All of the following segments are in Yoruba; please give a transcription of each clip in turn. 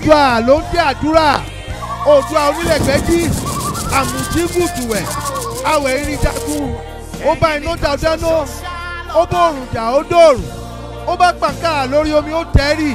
oòdùà ló ń dé àdúrà oòdùà onílẹ̀gbẹ́jì àmùjígùdùwẹ̀ àwẹ̀ irin jagun ó bá iná dáadáa ó bá òrùn jà ó dòrùn ó bá pàǹkà lórí omi ó tẹ́rì.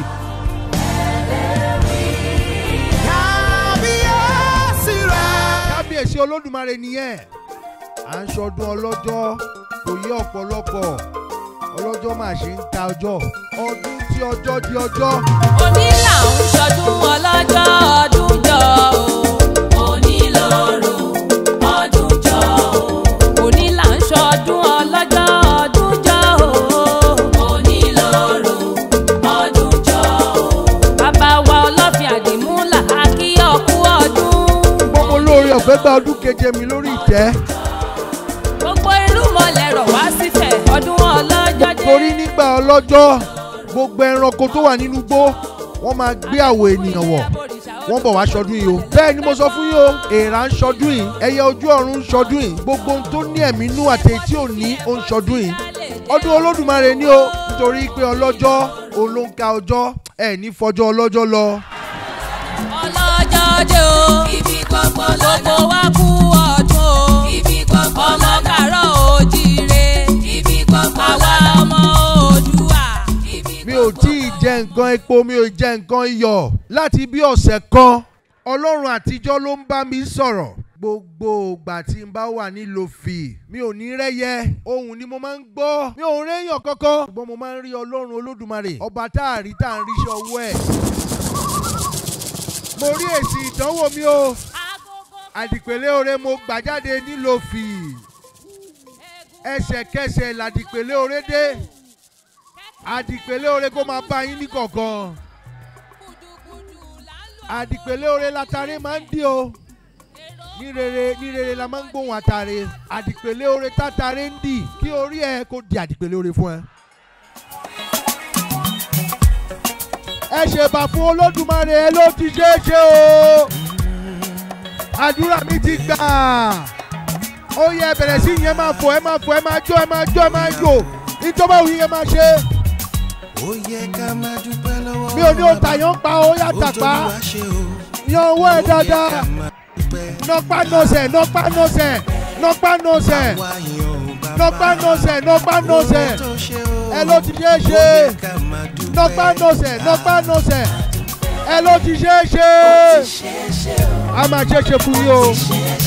kábíyèsí rẹ̀. kábíyèsí olódùmarè nìyẹn à ń ṣọdún ọlọ́jọ́ kò yé ọ̀pọ̀lọpọ̀ ọlọ́jọ́ máa ṣe ń ta ọjọ́ ọdún tí ọjọ́ di ọjọ́. òní là ń ṣọdún ọlọ́jọ́ ọdún jọ o. òní lóru ọdún jọ o. òní là ń ṣọdún ọlọ́jọ́ ọdún jọ o. òní lóru ọdún jọ o. bàbá wa ọlọ́fin àdìmúlà á kí ọkú ọdún. gbogbo olóore ọ̀fẹ́ gba ọdún keje mi lórí ìtẹ́ gbogbo irú mọ̀lẹ́ rọ̀ wá sífẹ̀ ọdún ọlọ́jọ́ dé. torí nígbà ọlọ́jọ́ gbogbo ẹranko tó wà nínú igbó wọ́n máa gbé àwọ̀ ènìyàn wọ̀ wọ́n bọ̀ wá ṣọdún yìí o. bẹ́ẹ̀ ni mo sọ fún yín o èèrà ń ṣọdún yìí ẹyẹ ojú ọ̀run ń ṣọdún yìí gbogbo ohun tó ní ẹ̀mí inú àti èyí tí ò ní ó ń ṣọdún yìí. ọdún olódùmarè ni o nítorí pé ọlọ́jọ́ òun ló ń ka ọjọ́ ẹ̀ ní fọjọ́ ọlọ́jọ́ lọ. ọlọ́jọ́ dé o. ibi gbogbo lọ́dọ̀ wa kú ọdún o. ibi gbogbo ọmọ kàrọ̀ òjìire. ibi gbogbo àwa ọmọ Oòduà. mi ò tí ì jẹ nǹkan epo mi ò jẹ nǹkan iyọ̀ láti bí ọ̀sẹ̀ kan ọlọ́run àtijọ́ ló ń bá mi sọ̀rọ̀ gbogbo ìgbà tí n bá wà nílò fì mi ò ní rẹ́yẹ ohùn ni mo máa ń gbọ́ mi ò réyàn kankan ṣùgbọ́n mo máa ń rí ọlọ́run olódùmarè ọba tá a rí tá a ń ríṣẹ́ ọwọ́ ẹ̀ mo rí èsì ìdánwò mi o àdìpẹ̀lẹ̀ oore mo gbà jáde nílò fì ẹsẹ̀kẹsẹ̀ làdìpẹ̀lẹ̀ oore dé àdìpẹ̀lẹ̀ oore kó máa bá yín ní kọ̀ọ̀kan àdìpẹ̀lẹ̀ oore látàrí máa ń dí o ní rere ní rere la máa ń gbóhùn àtàrẹ àdìpẹ̀lẹ̀ oore tátàrẹ ń dì kí orí ẹ kó di àdìpẹ̀lẹ̀ oore fún ẹ. ẹ ṣèbà fún olódùmarè ẹ ló ti ṣeé ṣe o àdúrà mi ti gbà ó yẹ bẹ̀rẹ̀ sí yẹn máa fò ẹ máa fò ẹ máa jó ẹ máa jó ẹ máa yò ìjọba òun yẹn máa ṣe ó yẹ ká máa dúpẹ́ lọ́wọ́ mi ò ní o tàyàn pa ó yà tàpá ó tó wá ṣe o. yan owó ẹ dáadáa ó yẹ ká máa dúpẹ́. nọpá nọsẹ̀ nọpá nọsẹ̀ nọpá nọsẹ̀ Àwa yàn ó bàbá. nọpá nọsẹ̀ nọpá nọsẹ̀ Ohun tó ṣe o. ẹ ló ti ṣeé ó ṣe yẹ ká máa dúpẹ́. nọpá nọsẹ̀ nọpá nọsẹ̀ ẹ ló ti ṣeé ṣe a máa ṣe é ṣe fún yín o